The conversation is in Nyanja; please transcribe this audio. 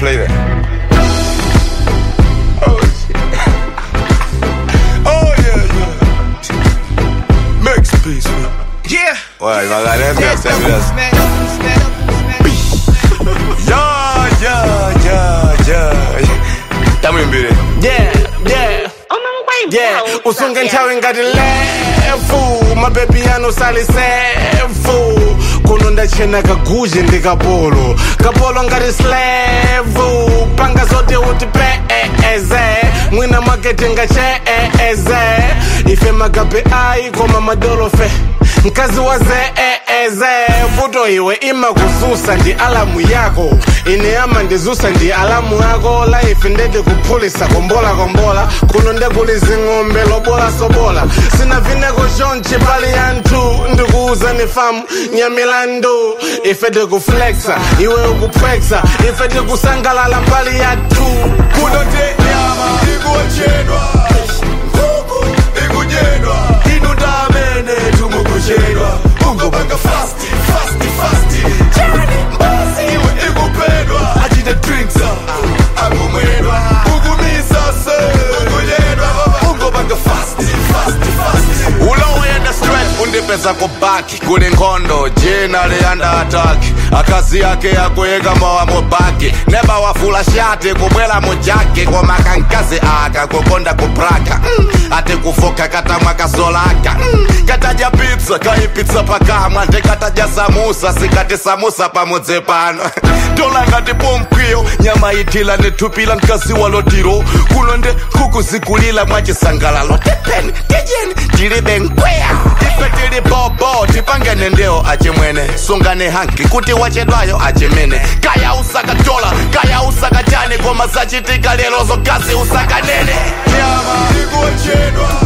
play that. Oh shit. oh yeah, yeah. Max peace, man. Yeah. Ouais, il va regarder bien, c'est bien. Smack up, smack up, smack up. Yeah, yeah, yeah, yeah. Tamo imbere. Yeah, yeah. Yeah, usunge nthawi ngati lefu mabebi anosali sefu kuno ndachena kaguje ndi kapolo kapolo ngati slevu panga zote uti peeze mwina makete ngacheeze ife magabe ayi koma madolofe mkazi wa zeeze vuto iwe ima kuzusa ndi alamu yako ine ama ndizusa ndi alamu yako laife ndede kuphulisa kombola kombola kuno ndekuli zing'ombe lobola sobola sina vineko chonchi pali yanthu ndikuuza ni famu nyamilandu ife tikuflexa iwe ukupwexa ife tikusangalala mbali yathu Kuno nde nyama ikuochedwa. Huku ikudyedwa. Inu ndamene tumukuchedwa. Ungobanga fasti, fasti, fasti. Chani mbasi iwe ikupedwa. Achite drinks ah, akumwedwa. Ukumisa se. Ukudyedwa baba. Ungobanga fasti, fasti, fasti. ulowuyenda straight undipeza kubaki kuli nkhondo jina liyanda ataki akazi yake yakuyika mowa mubaki neba wafula shati kubwela mujaki koma kankazi aka kukonda kupraka mm. ati kufoka katamwa kasolaka mm. katadya pizza kaipitsa pakamwa ndikatadya samusa sikati samusa pamudzi pano tola ngati pomkwiyo nyama itila nithupila mkazi walotiro kuno nde kukuzikulila mwachisangalalo tepeni tijeni tilibe nkweya ife tili bobo tipangene ndewo achimwene sungane hanki kuti wachedwayo achimene kaya usakatola kaya usakachani koma zachitika lero zokazi usakanene Nyama ikuochedwa.